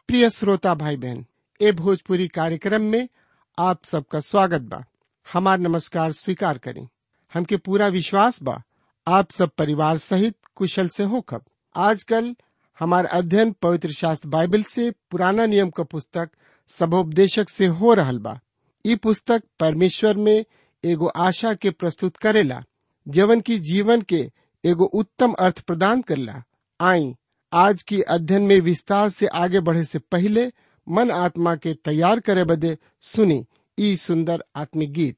प्रिय श्रोता भाई बहन ए भोजपुरी कार्यक्रम में आप सबका स्वागत बा हमार नमस्कार स्वीकार करें हमके पूरा विश्वास बा आप सब परिवार सहित कुशल से होखब आजकल हमार अध्ययन पवित्र शास्त्र बाइबल से पुराना नियम का पुस्तक सबोपदेशक से हो रहल बा ई पुस्तक परमेश्वर में एगो आशा के प्रस्तुत करेला जवन की जीवन के एगो उत्तम अर्थ प्रदान करला आई आज की अध्ययन में विस्तार से आगे बढ़े से पहले मन आत्मा के तैयार करे बदे सुनी ई सुंदर आत्मिक गीत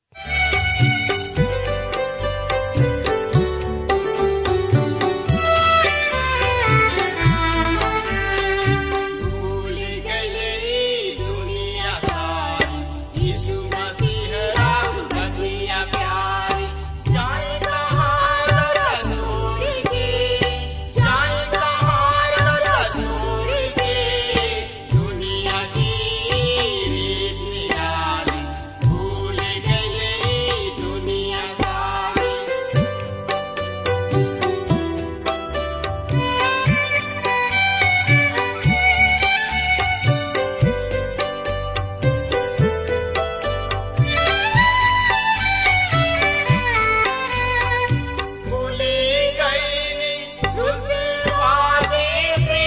भूल गई दुनिया सारी यीशु मसीह राम कन्हैया प्यारी जाए कहाँ रसूल की जाए कहाँ रसूल की दुनिया की रीत निराली भूल गई दुनिया सारी भूली गई उस वादे से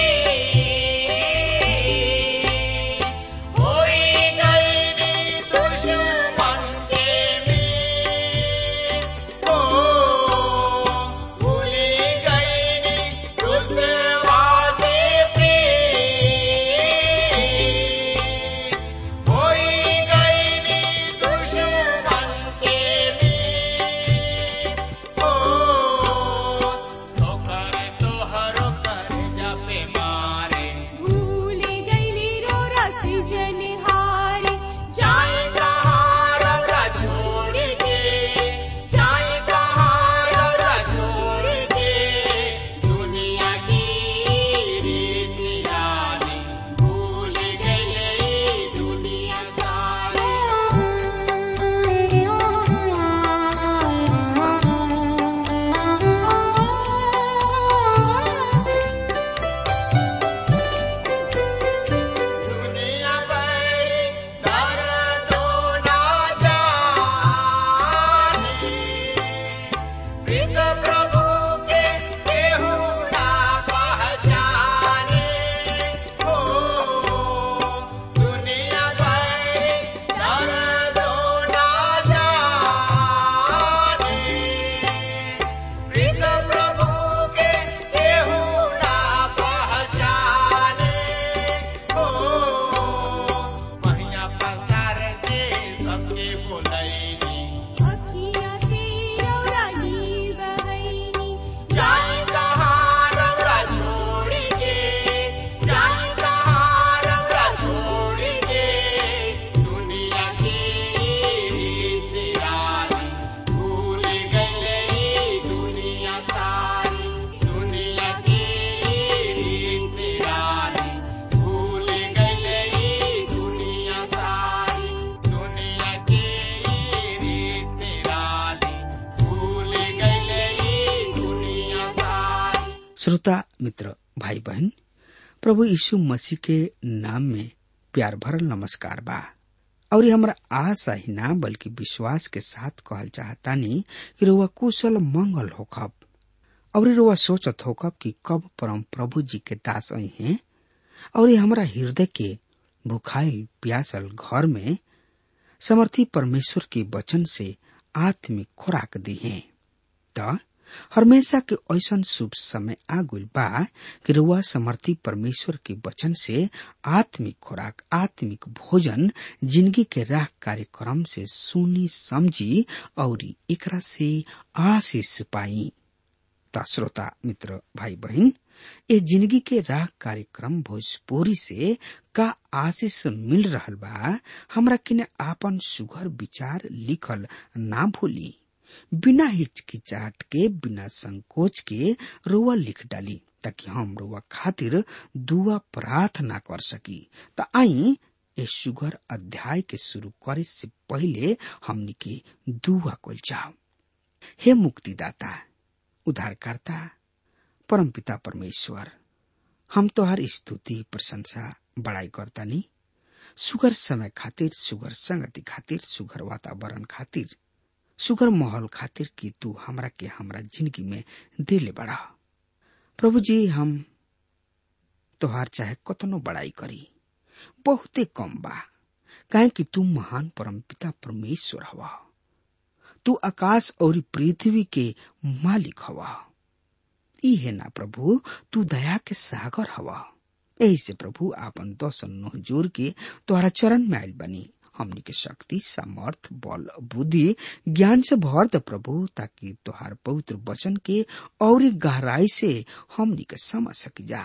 होई गई दुश्मन के मीत ओ भूली गई उस वादे पे होई गई दुश्मन के मीत ओ तोहर तोहर कर जपे मारे भूल गईली रो रसी जनिहारी जाए कहाँ रौरा छोड़ के जाए कहाँ रौरा छोड़ के दुनिया की रीत निराली भूल गई दुनिया सारी दुनिया भर दर्दों ना जाने प्रीत प्रभु के केहू ना पहचाने हो दुनिया भर दर्दों ना जाने प्रीत प्रभु के केहू ना पहचाने हो महिया पसार के सबके बोलैनी अखिया से रौरा नीर बहैनी जाए कहाँ रौरा छोड़ के जाए कहाँ रौरा छोड़ के दुनिया की रीत निराली भूल गई दुनिया सारी दुनिया की रीत निराली भूल गई दुनिया सारी दुनिया की रीत निराली भूल गई दुनिया सारी श्रोता मित्र भाई बहन प्रभु यीशु मसीह के नाम में प्यार भरल नमस्कार बा और हमरा आशा ही ना बल्कि विश्वास के साथ कहल चाहतानी कि रुआ कुशल मंगल होखब और रुआ सोचत होखब कि कब परम प्रभु जी के दास आई हैं और ये हमरा हृदय के भुखाइल प्यासल घर में समर्थी परमेश्वर के वचन से आत्मिक खुराक दी है त हमेशा के ऐसन शुभ समय आगुल बा कि रुआ समर्थी परमेश्वर के वचन से आत्मिक खुराक आत्मिक भोजन जिंदगी के राह कार्यक्रम से सुनी समझी और एकरा से आशीष पाई त श्रोता मित्र भाई बहन ए जिंदगी के राह कार्यक्रम भोजपुरी से का आशीष मिल रहल बा हमरा किने आपन सुघर विचार लिखल ना भूली बिना हिचकिचाहट के बिना संकोच के रोआ लिख डाली ताकि हम रोआ खातिर दुआ प्रार्थना कर सकी त आई ए सुगर अध्याय के शुरू करे से पहले हमनी के दुआ कल जाओ हे मुक्तिदाता उद्धारकर्ता परमपिता परमेश्वर हम तोहर स्तुति प्रशंसा बड़ाई करतानी सुगर समय खातिर सुगर संगति खातिर सुगर वातावरण खातिर सुगर माहौल खातिर कि तू हमरा के हमरा जिंदगी में दिले बड़ा प्रभु जी हम तोहार चाहे कतनो बड़ाई करी बहुते कम बा काहे कि तू महान परम पिता परमेश्वर हवा तू आकाश और पृथ्वी के मालिक हवा ई है ना प्रभु तू दया के सागर हवा यही से प्रभु आपन दर्शन नोह जोर के तोहरा चरण में आयल बनी हमनी के शक्ति सामर्थ बल बुद्धि ज्ञान से भर द प्रभु ताकि तोहार पवित्र वचन के और गहराई से हमनी के समझ सकी जा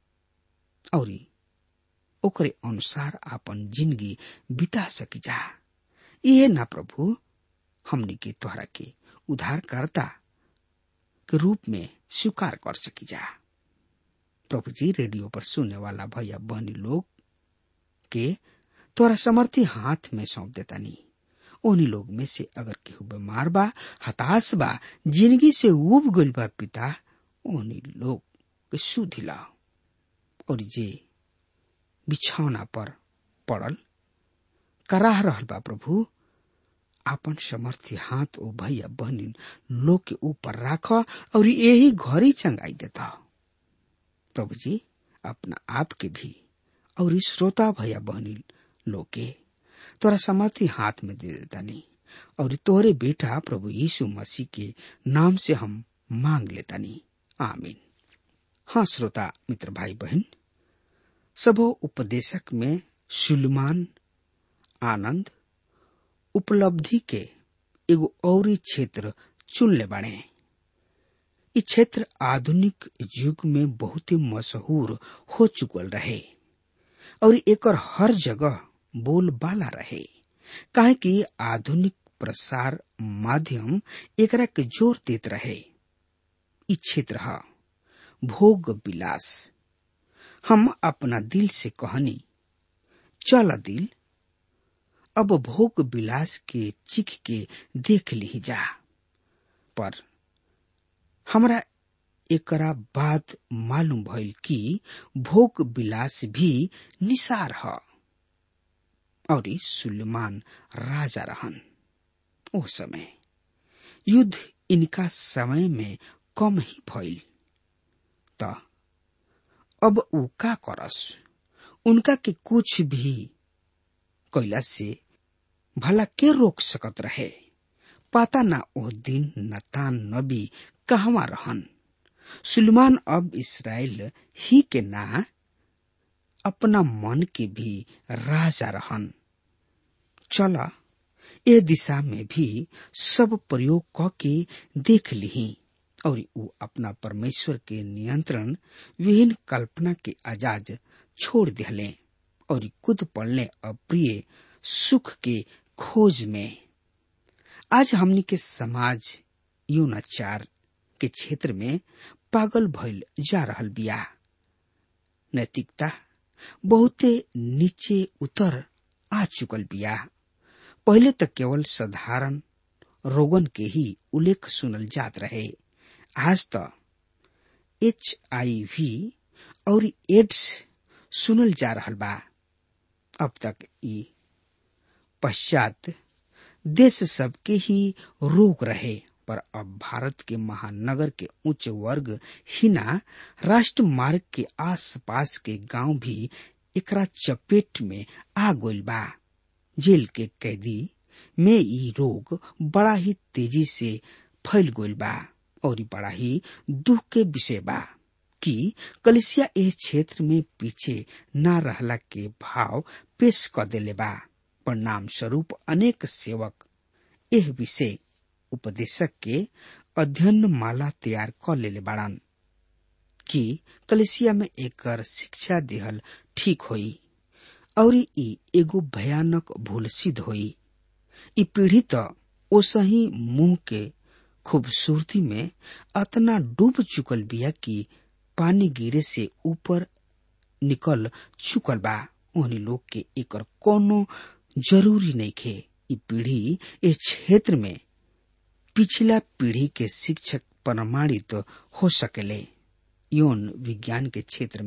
और ओकरे अनुसार आपन जिंदगी बिता सकी जा इहे ना प्रभु हमनी के तोहरा के उद्धारकर्ता के रूप में स्वीकार कर सकी जा प्रभु जी रेडियो पर सुनने वाला भैया बहनी लोग के तोरा समर्थी हाथ में सौंप देता नी उन्हीं लोग में से अगर केहू बीमार बा हताश बा जिंदगी से उब गइल बा पिता उन्हीं लोग के सुधिला और जे बिछौना पर पड़ल कराह रहल बा प्रभु आपन समर्थी हाथ ओ भैया बहनी लोग के ऊपर राख और यही घरी चंगाई देता प्रभु जी अपना आप के भी और श्रोता भैया बहनी लोग के तोरा समर्थी हाथ में दे देता नहीं और तोरे बेटा प्रभु यीशु मसीह के नाम से हम मांग लेता नहीं आमीन हाँ श्रोता मित्र भाई बहन सबो उपदेशक में सुलमान आनंद उपलब्धि के एगो और क्षेत्र चुन ले बाड़े इ क्षेत्र आधुनिक युग में बहुत ही मशहूर हो चुकल रहे और एकर हर जगह बोलबाला रहे काहे कि आधुनिक प्रसार माध्यम एकरा के जोर देत रहे इ क्षेत्र ह भोग विलास हम अपना दिल से कहनी चल दिल अब भोग विलास के चिख के देख ली जा पर हमरा एकरा बाद मालूम भइल कि भोग विलास भी निसार ह और सुलेमान राजा रहन ओ समय युद्ध इनका समय में कम ही भइल त अब ऊ का करस उनका के कुछ भी कैला से भला के रोक सकत रहे पता ना ओ दिन नतान नबी कहवा रहन सुलेमान अब इसराइल ही के ना अपना मन के भी राजा रहन चला ए दिशा में भी सब प्रयोग क के देख ली और ऊ अपना परमेश्वर के नियंत्रण विहीन कल्पना के आजाद छोड़ दिले और खुद पड़ने अप्रिय सुख के खोज में आज हमनी के समाज यौनाचार के क्षेत्र में पागल भइल जा रहल बिया नैतिकता बहुते नीचे उतर आ चुकल बिया पहले तक केवल साधारण रोगन के ही उल्लेख सुनल जात रहे आज त एच आई वी और एड्स सुनल जा रहल बा अब तक ई पश्चात देश सबके ही रोग रहे पर अब भारत के महानगर के उच्च वर्ग हिना राष्ट्र मार्ग के आसपास के गांव भी एकरा चपेट में आ गइल बा जेल के कैदी में ई रोग बड़ा ही तेजी से फैल गइल बा और बड़ा ही दुख के विषय बा कि कलिसिया एह क्षेत्र में पीछे न रहला के भाव पेश कर देले बा परिणाम स्वरूप अनेक सेवक एह विषय उपदेशक के अध्ययन माला तैयार कर लेले बाड़न कि कलेसिया में एकर शिक्षा दिहल ठीक होई और ई एगो भयानक भूल सिद्ध होई ई पीढ़ी त ओसही मुंह के खूबसूरती में अतना डूब चुकल बिया कि पानी गिरे से ऊपर निकल चुकल बा उन्हीं लोग के एकर कोनो जरूरी नहीं खे ई पीढ़ी इस क्षेत्र में पिछला पीढ़ी के शिक्षक प्रमाणित हो सकेले यौन विज्ञान के क्षेत्र में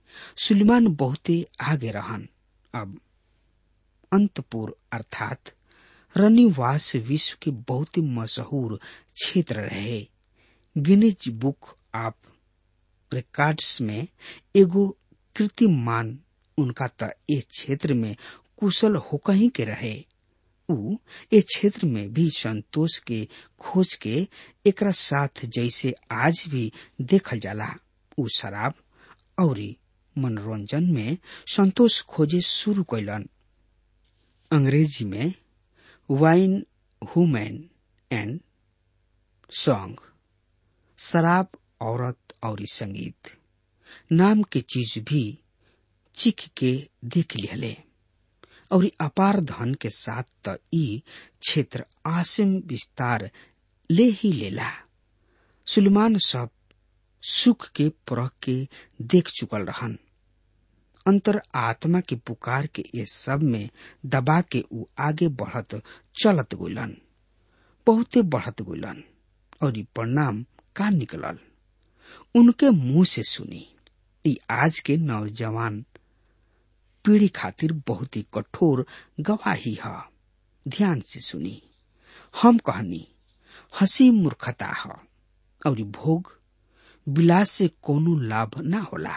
सुलेमान बहुते आगे रहन अब अंतपुर अर्थात रनिवास विश्व के बहुत ही मशहूर क्षेत्र रहे गिनीज बुक ऑफ रिकॉर्ड्स में एगो कीर्तिमान उनका त ए क्षेत्र में कुशल होकही के रहे उ ए क्षेत्र में भी संतोष के खोज के एकरा साथ जैसे आज भी देखल जाला उ शराब और मनोरंजन में संतोष खोजे शुरू कैलन अंग्रेजी में वाइन हुमैन एंड सॉन्ग शराब औरत और संगीत नाम के चीज भी चिख के देख लिहले और अपार धन के साथ त ई क्षेत्र आसिम विस्तार ले ही लेला सुलेमान सब सुख के परख के देख चुकल रहन अंतर आत्मा के पुकार के ये सब में दबा के ऊ आगे बढ़त चलत गुलन बहुते बढ़त गुलन और ई परिणाम का निकलल उनके मुंह से सुनी ई आज के नौजवान पीढ़ी खातिर बहुत ही कठोर गवाही है ध्यान से सुनी हम कहनी हंसी मूर्खता है और भोग विलास से कोनो लाभ ना होला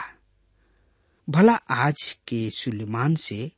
भला आज के सुलेमान से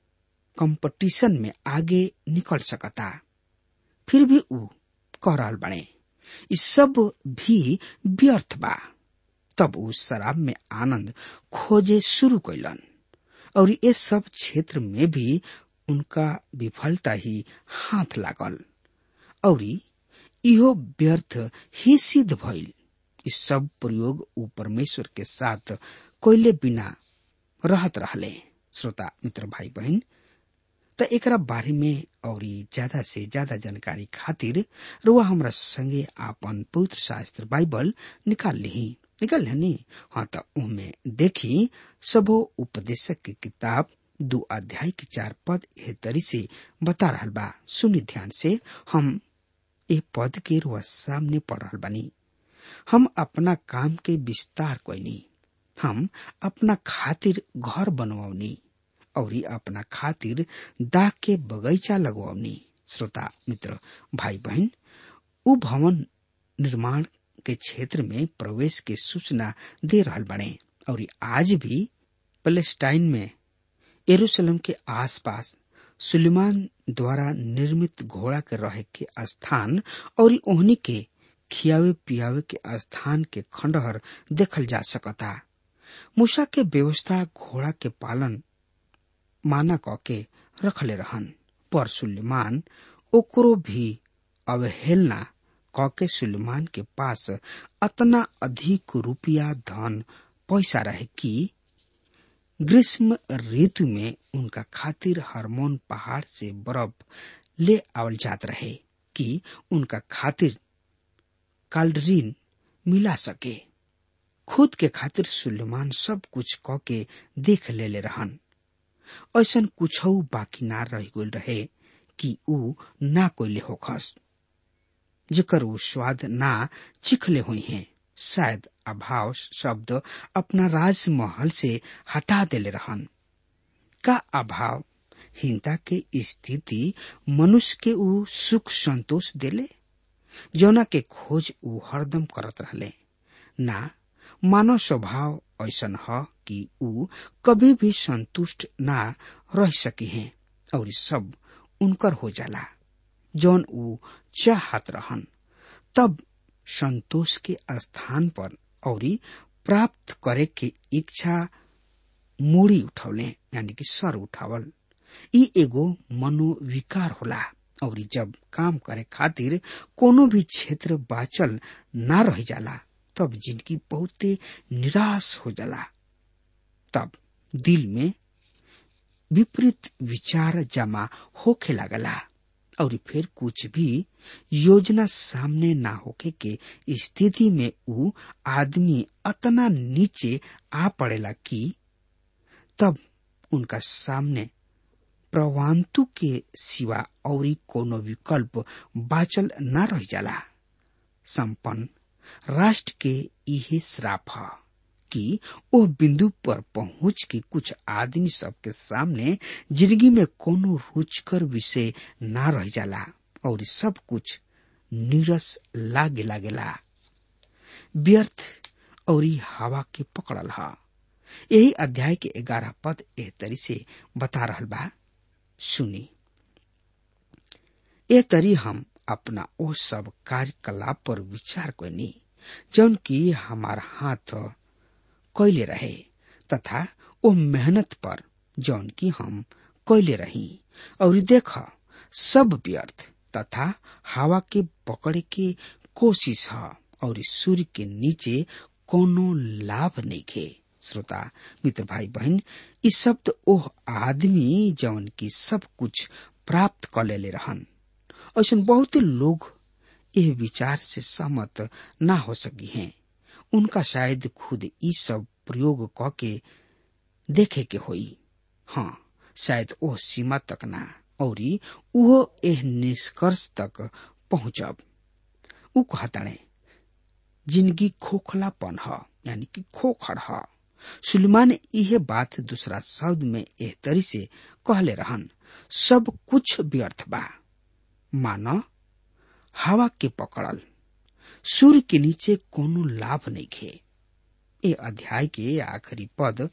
कंपटीशन में आगे निकल सकता फिर भी ऊ कह रहल बने ई सब भी व्यर्थ बा तब ऊ शराब में आनंद खोजे शुरू कैलन और ये सब क्षेत्र में भी उनका विफलता ही हाथ लागल और इहो व्यर्थ ही सिद्ध भइल इस सब प्रयोग ऊ परमेश्वर के साथ कोयले बिना रहत रहले श्रोता मित्र भाई बहन त एकरा बारे में और ज्यादा से ज्यादा जानकारी खातिर रुआ हमरा संगे आपन पवित्र शास्त्र बाइबल निकाल ली निकल नी हाँ त उनमें देखी सबो उपदेशक की किताब दो अध्याय के चार पद एह तरी से बता रहल बा सुनी ध्यान से हम ए पद के रुआ सामने पढ़ रहल बानी हम अपना काम के विस्तार कोइनी हम अपना खातिर घर बनवाऊनी और अपना खातिर दाग के बगीचा लगवाऊनी श्रोता मित्र भाई बहन उ भवन निर्माण के क्षेत्र में प्रवेश के सूचना दे रहल बने और आज भी पैलेस्टाइन में यरूशलेम के आसपास सुलेमान द्वारा निर्मित घोड़ा के रहे के स्थान और ओहनी के खियावे पियावे के स्थान के खंडहर देखल जा सकता मूसा के व्यवस्था घोड़ा के पालन माना क के रखले रहन पर सुलेमान ओकरो भी अवहेलना क के सुलेमान के पास अतना अधिक रुपया धन पैसा रहे कि ग्रीष्म ऋतु में उनका खातिर हार्मोन पहाड़ से बर्फ ले आवल जात रहे कि उनका खातिर काल्डरीन मिला सके खुद के खातिर सुलेमान सब कुछ क के देख ले ले रहन ऐसन कुछ बाकी ना रह गल रहे कि ऊ ना कोइले होखस जेकर ऊ स्वाद ना चिखले हुई हैं शायद अभाव शब्द अपना राजमहल से हटा देले रहन का अभाव हिंता के स्थिति मनुष्य के ऊ सुख संतोष देले जौना के खोज ऊ हरदम करत रहले ना मानव स्वभाव ऐसन ह कि ऊ कभी भी संतुष्ट ना रह सकी हैं और सब उनकर हो जाला जौन ऊ चाहत रहन तब संतोष के स्थान पर और प्राप्त करे के इच्छा मूड़ी उठौले यानी कि सर उठावल ई एगो मनोविकार होला और जब काम करे खातिर कोनो भी क्षेत्र बाचल ना रह जाला तब जिंदगी बहुते निराश हो जाला तब दिल में विपरीत विचार जमा होखे लागला और फिर कुछ भी योजना सामने ना होके के स्थिति में ऊ आदमी अतना नीचे आ पड़ेला कि तब उनका सामने प्रवांतु के सिवा और कोनो विकल्प बाचल ना रह जाला संपन्न राष्ट्र के इहे श्राप ह कि ओ बिंदु पर पहुंच के कुछ आदमी सबके सामने जिंदगी में कोनो रुचकर विषय ना रह जाला और सब कुछ नीरस लागे लागेला व्यर्थ और हवा के पकड़ल हा यही अध्याय के ग्यारह पद एह तरी से बता रहल बा सुनी ए तरी हम अपना ओ सब कार्यकलाप पर विचार करनी जौन की हमार हाथ कैले रहे तथा ओ मेहनत पर जौन की हम कैले रही और देख सब व्यर्थ तथा हवा के पकड़े के कोशिश है और सूर्य के नीचे कोनो लाभ नहीं खे श्रोता मित्र भाई बहन ई शब्द ओह आदमी जौन की सब कुछ प्राप्त कर लेले रहन ऐसा बहुत लोग यह विचार से सहमत ना हो सकी हैं उनका शायद खुद ई सब प्रयोग क के देखे के होई हाँ शायद ओ सीमा तक ना और वो एह निष्कर्ष तक पहुंचब उ कहताणे जिंदगी खोखलापन ह यानी कि खोखड़ ह सुलेमान यह बात दूसरा शब्द में एह तरी से कहले रहन सब कुछ व्यर्थ बा मानो हवा के पकड़ल सूर्य के नीचे कोनो लाभ नहीं खे ए अध्याय के आखिरी पद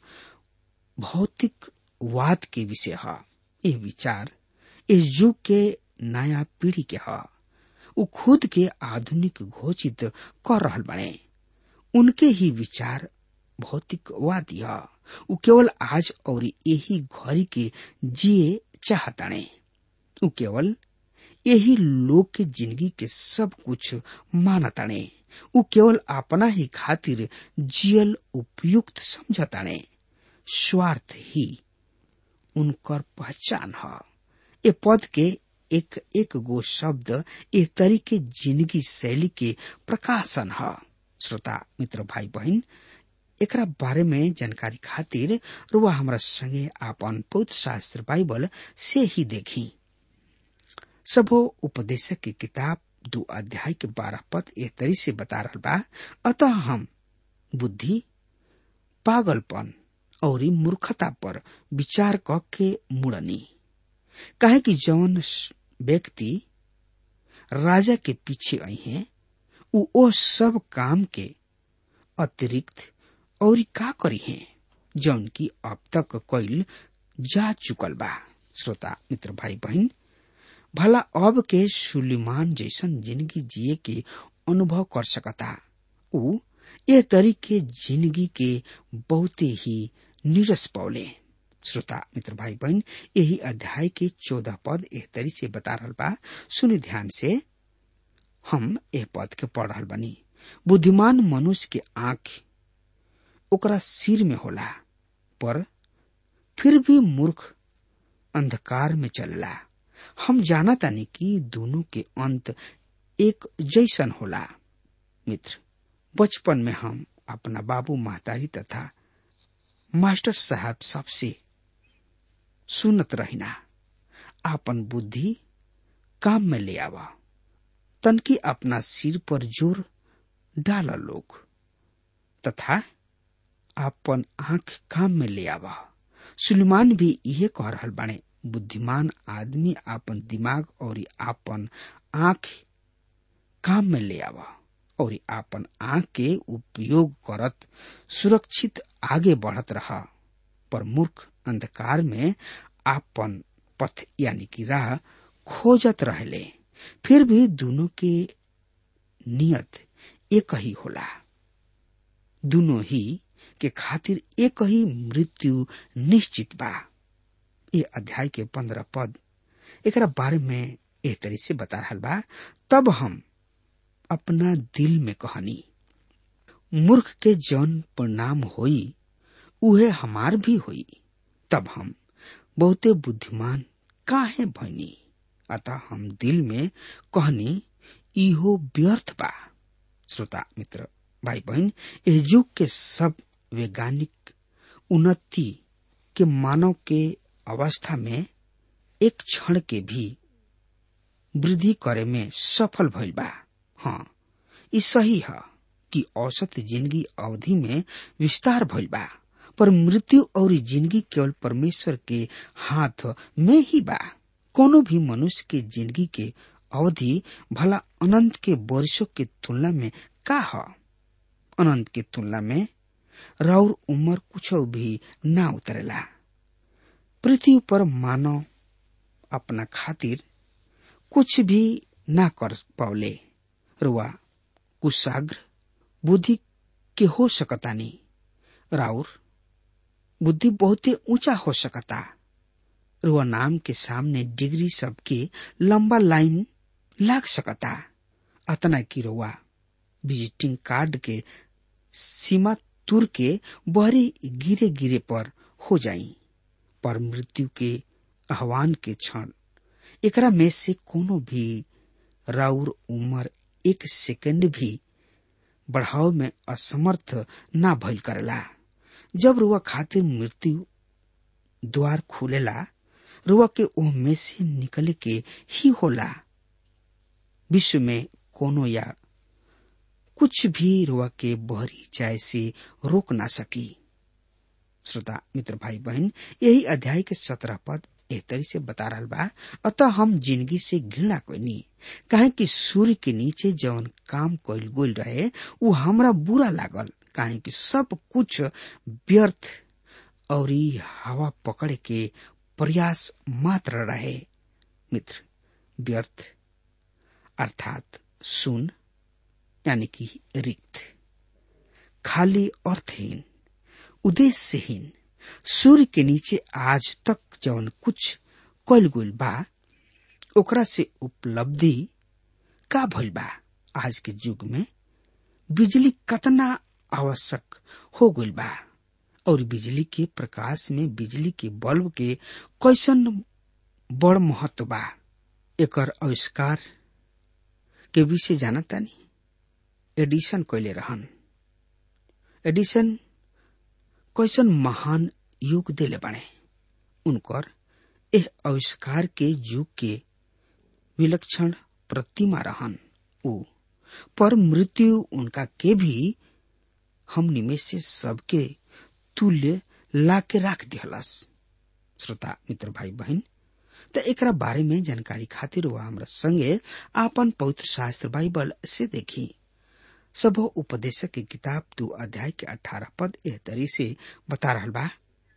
भौतिक वाद के विषय है ये विचार इस युग के नया पीढ़ी के है उ खुद के आधुनिक घोषित कर रहल बने उनके ही विचार भौतिकवादी है उ केवल आज और यही घड़ी के जिए चाहताने उ केवल यही लोग के जिंदगी के सब कुछ मानताने उ केवल अपना ही खातिर जियल उपयुक्त समझताने स्वार्थ ही उनकर पहचान है ए पद के एक एक गो शब्द ए तरीके जिंदगी शैली के प्रकाशन है श्रोता मित्र भाई बहन एकरा बारे में जानकारी खातिर रुआ हमरा संगे आपन पवित्र शास्त्र बाइबल से ही देखी सबो उपदेशक की किताब दो अध्याय के बारह पद ए तरी से बता रहा बा अतः हम बुद्धि पागलपन और मूर्खता पर विचार क के मुड़नी काहे कि जौन व्यक्ति राजा के पीछे आई हैं उ ओ सब काम के अतिरिक्त और का करी हैं जौन की अब तक कइल जा चुकल बा श्रोता मित्र भाई बहन भला अब के सुलिमान जैसन जिंदगी जिए के अनुभव कर सकता उ ए तरीके जिंदगी के बहुते ही निरस पौले श्रोता मित्र भाई बहन यही अध्याय के चौदह पद एह तरी से बता रहल बा सुनि ध्यान से हम एह पद के पढ़ रहल बनी बुद्धिमान मनुष्य के आंख ओकरा सिर में होला पर फिर भी मूर्ख अंधकार में चलला हम जाना तानी कि दोनों के अंत एक जैसन होला मित्र बचपन में हम अपना बाबू महतारी तथा मास्टर साहब सबसे सुनत रहिना आपन बुद्धि काम में ले आवा तनकी अपना सिर पर जोर डाल लोग तथा आपन आंख काम में ले आवा सुलेमान भी इहे कह रहल बाणे बुद्धिमान आदमी आपन दिमाग और आपन आंख काम में ले आवा और आपन आंख के उपयोग करत सुरक्षित आगे बढ़त रहा पर मूर्ख अंधकार में आपन पथ यानी कि राह खोजत रहले फिर भी दोनों के नियत एक ही होला दोनों ही के खातिर एक ही मृत्यु निश्चित बा ये अध्याय के पंद्रह पद एकरा बारे में एह तरी से बता रहा बा तब हम अपना दिल में कहानी मूर्ख के जौन परिणाम होई उहे हमार भी होई तब हम बहुते बुद्धिमान काहे भनी अतः हम दिल में कहनी इहो व्यर्थ बा श्रोता मित्र भाई बहन एह युग के सब वैज्ञानिक उन्नति के मानव के अवस्था में एक क्षण के भी वृद्धि करे में सफल भइल बा हाँ ई सही है कि औसत जिंदगी अवधि में विस्तार भइल बा पर मृत्यु और जिंदगी केवल परमेश्वर के हाथ में ही बा कोनो भी मनुष्य के जिंदगी के अवधि भला अनंत के वर्षों के तुलना में का ह अनंत के तुलना में राउर उम्र कुछ भी ना उतरेला पृथ्वी पर मानव अपना खातिर कुछ भी ना कर पावले रुआ कुशाग्र बुद्धि के हो सकतानी राउर बुद्धि बहुते ऊंचा हो सकता रुआ नाम के सामने डिग्री सबके लंबा लाइन लाग सकता अतना की रुआ विजिटिंग कार्ड के सीमा तुर के बहरी गिरे गिरे पर हो जाई पर मृत्यु के आह्वान के क्षण एकरा में से कोनो भी राउर उम्र एक सेकंड भी बढ़ाव में असमर्थ ना भइल करेला जब रुआ खातिर मृत्यु द्वार खुलेला रुआ के ओह में से निकले के ही होला विश्व में कोनो या कुछ भी रुआ के बहरी जाय से रोक ना सकी श्रोता मित्र भाई बहन यही अध्याय के सत्रह पद एह तरी से बता रहा बा अतः हम जिंदगी से घृणा कोनी काहे कि सूर्य के नीचे जवन काम कइल गोल रहे वो हमरा बुरा लागल काहे कि सब कुछ व्यर्थ और हवा पकड़े के प्रयास मात्र रहे मित्र व्यर्थ अर्थात सुन यानी कि रिक्त खाली अर्थहीन उद्देश्यहीन सूर्य के नीचे आज तक जवन कुछ कल गुल बा ओकरा से उपलब्धि का भइल बा आज के युग में बिजली कतना आवश्यक हो गइल बा और बिजली के प्रकाश में बिजली के बल्ब के कैसन बड़ महत्व बा एकर आविष्कार के विषय जानतानी एडिशन कैले रहन एडिशन कैसन महान युग दिले बने उनकर एह आविष्कार के युग के विलक्षण प्रतिमा रहन उ पर मृत्यु उनका के भी हमनी में से सबके तुल्य ला के राख दिहलस श्रोता मित्र भाई बहन त एकरा बारे में जानकारी खातिर वह हमरा संगे आपन पवित्र शास्त्र बाइबल से देखी सब उपदेशक की किताब दो अध्याय के अठारह पद एह तरी से बता रहा बा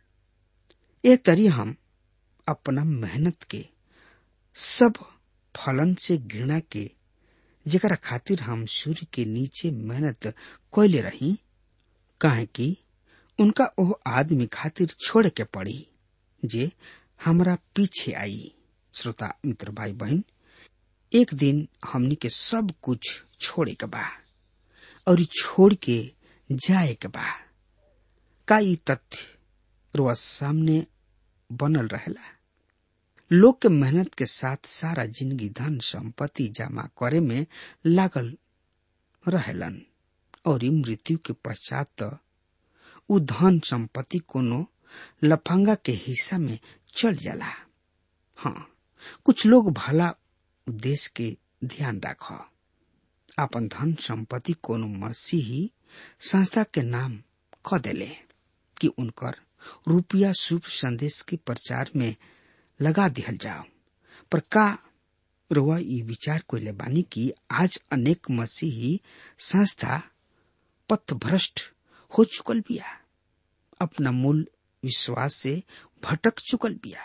एह तरी हम अपना मेहनत के सब फलन से घृणा के जेकरा खातिर हम सूर्य के नीचे मेहनत कैले रही काहे कि उनका ओह आदमी खातिर छोड़ के पड़ी जे हमरा पीछे आई श्रोता मित्र भाई बहन एक दिन हमनी के सब कुछ छोड़े के बा और छोड़ के जाए के बा का ई तथ्य रोज सामने बनल रहेला लोग के मेहनत के साथ सारा जिंदगी धन संपत्ति जमा करे में लागल रहेलन और मृत्यु के पश्चात तो उ धन संपत्ति कोनो लफंगा के हिस्सा में चल जाला हाँ कुछ लोग भला उद्देश्य के ध्यान राख अपन धन संपत्ति कोनो मसीही संस्था के नाम क देले कि उनकर रुपया शुभ संदेश के प्रचार में लगा दिहल जाओ पर का रुआ ई विचार कोइले बानी कि आज अनेक मसीही संस्था पथभ्रष्ट हो चुकल बिया अपना मूल विश्वास से भटक चुकल बिया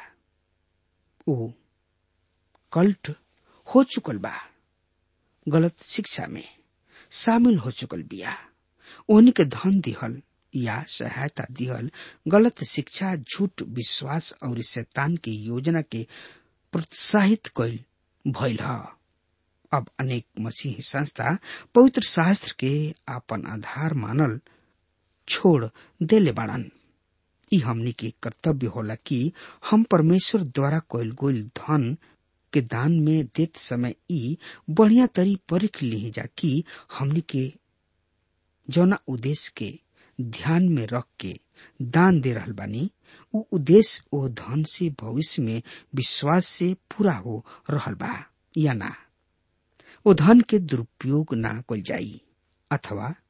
ओ कल्ट हो चुकल बा गलत शिक्षा में शामिल हो चुकल बिया ओहनी के धन दिहल या सहायता दिहल गलत शिक्षा झूठ विश्वास और शैतान की योजना के प्रोत्साहित कैल भइल ह अब अनेक मसीही संस्था पवित्र शास्त्र के आपन आधार मानल छोड़ देले बाड़न ई हमनी के कर्तव्य होला कि हम परमेश्वर द्वारा कैल गोल धन के दान में देत समय ई बढ़िया तरी परख ली जा कि हमनी के जौना उद्देश्य के ध्यान में रख के दान दे रहल बानी उ उद्देश्य ओ धन से भविष्य में विश्वास से पूरा हो रहल बा या ना ओ धन के दुरुपयोग ना कल जाई अथवा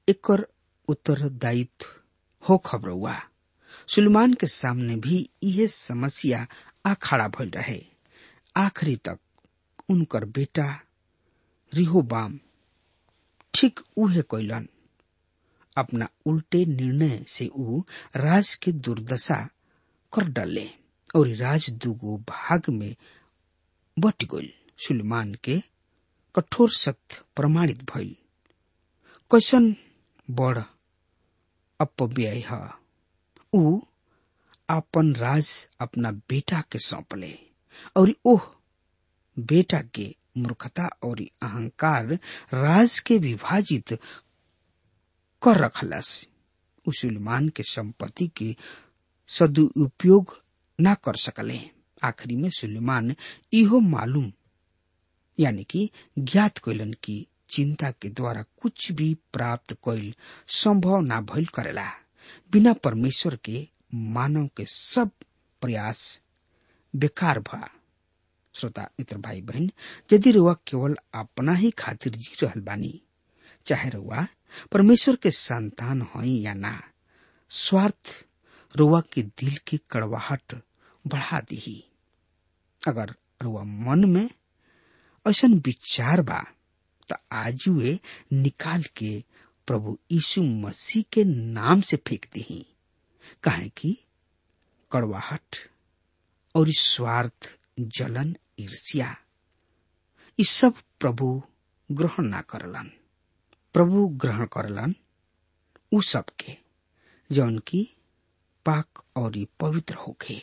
एकर उत्तरदायित्व हो खबरौआ सुलेमान के सामने भी यह समस्या आ खड़ा भइल रहे आखिरी तक उनकर बेटा रिहोबाम ठीक उहे कैलन अपना उल्टे निर्णय से ऊ राज के दुर्दशा कर डाले और राज दुगो भाग में बट गइल सुलेमान के कठोर सत्य प्रमाणित भइल कैसन बड़ अपव्यय है ऊ अपन राज अपना बेटा के सौंपले और ओह बेटा के मूर्खता और अहंकार राज के विभाजित कर रखलस उ सुलेमान के संपत्ति के सदुपयोग न कर सकले आखिरी में सुलेमान इहो मालूम यानी कि ज्ञात कैलन की चिंता के द्वारा कुछ भी प्राप्त कैल संभव ना भइल करेला बिना परमेश्वर के मानव के सब प्रयास बेकार भा श्रोता मित्र भाई बहन यदि रुआ केवल अपना ही खातिर जी रहल बानी चाहे रुआ परमेश्वर के संतान हई या ना स्वार्थ रुआ के दिल की कड़वाहट बढ़ा दी अगर रुआ मन में ऐसा विचार बा तो आजुए निकाल के प्रभु यीशु मसीह के नाम से फेंक दी काहे कि कड़वाहट और स्वार्थ जलन ईर्ष्या ये सब प्रभु ग्रहण ना करलन प्रभु ग्रहण करलन उ सब के जौन की पाक और पवित्र होके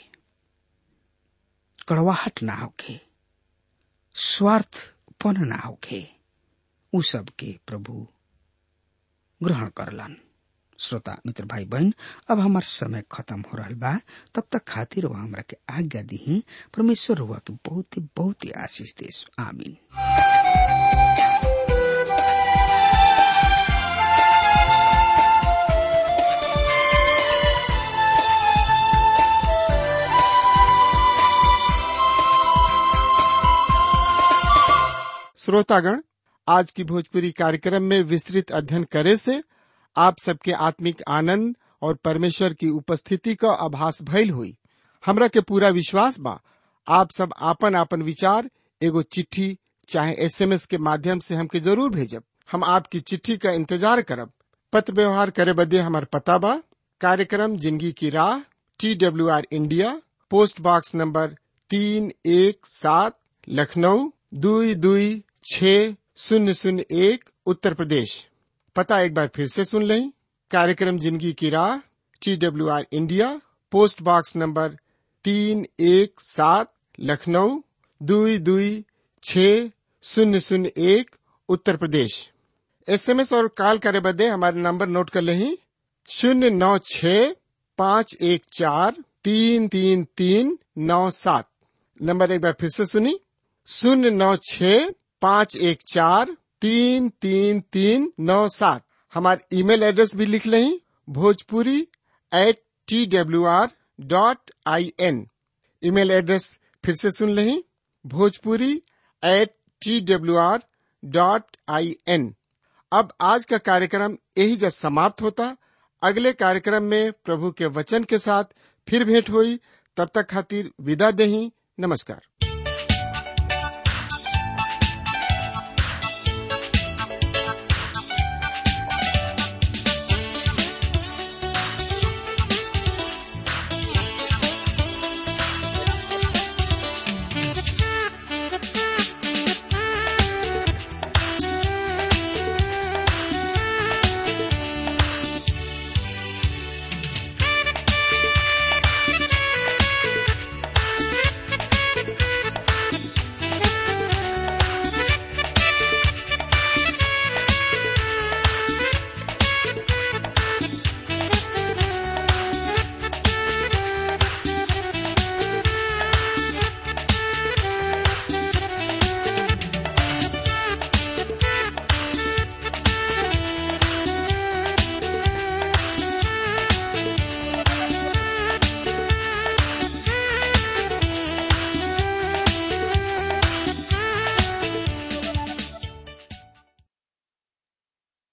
कड़वाहट ना होके स्वार्थपन ना होके उ सब के प्रभु ग्रहण करलन श्रोता मित्र भाई बहन अब हमार समय खत्म हो रहा बा तब तक खातिर वह हमरा के आज्ञा दी परमेश्वर हुआ के बहुत ही बहुत ही आशीष देश आमीन श्रोतागण आज की भोजपुरी कार्यक्रम में विस्तृत अध्ययन करे से आप सबके आत्मिक आनंद और परमेश्वर की उपस्थिति का आभास भइल हुई हमरा के पूरा विश्वास बा आप सब आपन आपन विचार एगो चिट्ठी चाहे एसएमएस के माध्यम से हमके जरूर भेजब हम आपकी चिट्ठी का इंतजार करब पत्र व्यवहार करे बदे हमार पता बा कार्यक्रम जिंदगी की राह T W R India post box number तीन एक सात लखनऊ दुई दुई छ शून्य शून्य एक उत्तर प्रदेश पता एक बार फिर से सुन लें कार्यक्रम जिंदगी की राह T W R India post box number तीन एक सात लखनऊ दुई दुई छ शून्य शून्य एक उत्तर प्रदेश एसएमएस और कॉल करे बदे हमारे नंबर नोट कर लें शून्य नौ छ पाँच एक चार तीन तीन तीन नौ सात नंबर एक बार फिर से सुनी शून्य नौ छ पाँच एक चार तीन तीन तीन नौ सात हमारे ईमेल एड्रेस भी लिख लें Bhojpuri at T W R dot I N email address फिर से सुन लें Bhojpuri at T W R dot I N अब आज का कार्यक्रम यही जब समाप्त होता अगले कार्यक्रम में प्रभु के वचन के साथ फिर भेंट हुई तब तक खातिर विदा दही नमस्कार